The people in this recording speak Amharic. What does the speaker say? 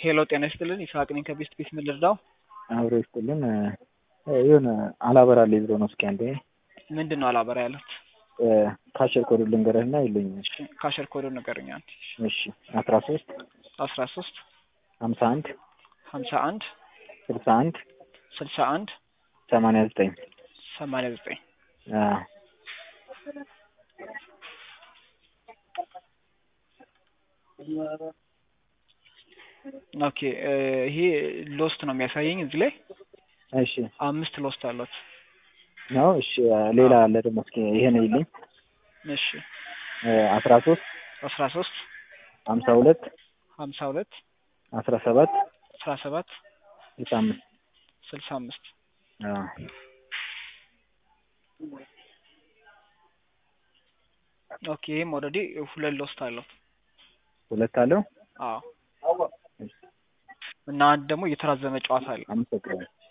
ሄሎ ጤና ይስጥልን ይስሐቅ ነኝ ከቤስት ቤት ምን ልርዳው? አብሮ ይስጥልን የሆነ አላበራልኝ ብሎ ነው። እስኪ አንዴ ምንድን ነው አላበራ ያሉት? ካሸር ኮድ ልንገርህና የለኝም። ካሸር ኮዶ ንገረኝ አንዴ። እሺ አስራ ሶስት አስራ ሶስት ሀምሳ አንድ ሀምሳ አንድ ስልሳ አንድ ስልሳ አንድ ሰማንያ ዘጠኝ ሰማንያ ዘጠኝ ኦኬ ይሄ ሎስት ነው የሚያሳየኝ እዚህ ላይ እሺ አምስት ሎስት አሏት። ነው እሺ ሌላ አለ ደግሞ እስኪ ይሄን ይልኝ እሺ አስራ ሶስት አስራ ሶስት ሀምሳ ሁለት ሀምሳ ሁለት አስራ ሰባት አስራ ሰባት ስልሳ አምስት ስልሳ አምስት ኦኬ ይህም ኦልሬዲ ሁለት ሎስት አለው። ሁለት አለው። አዎ እና አንድ ደግሞ እየተራዘመ ጨዋታ አለ። አመሰግናለሁ።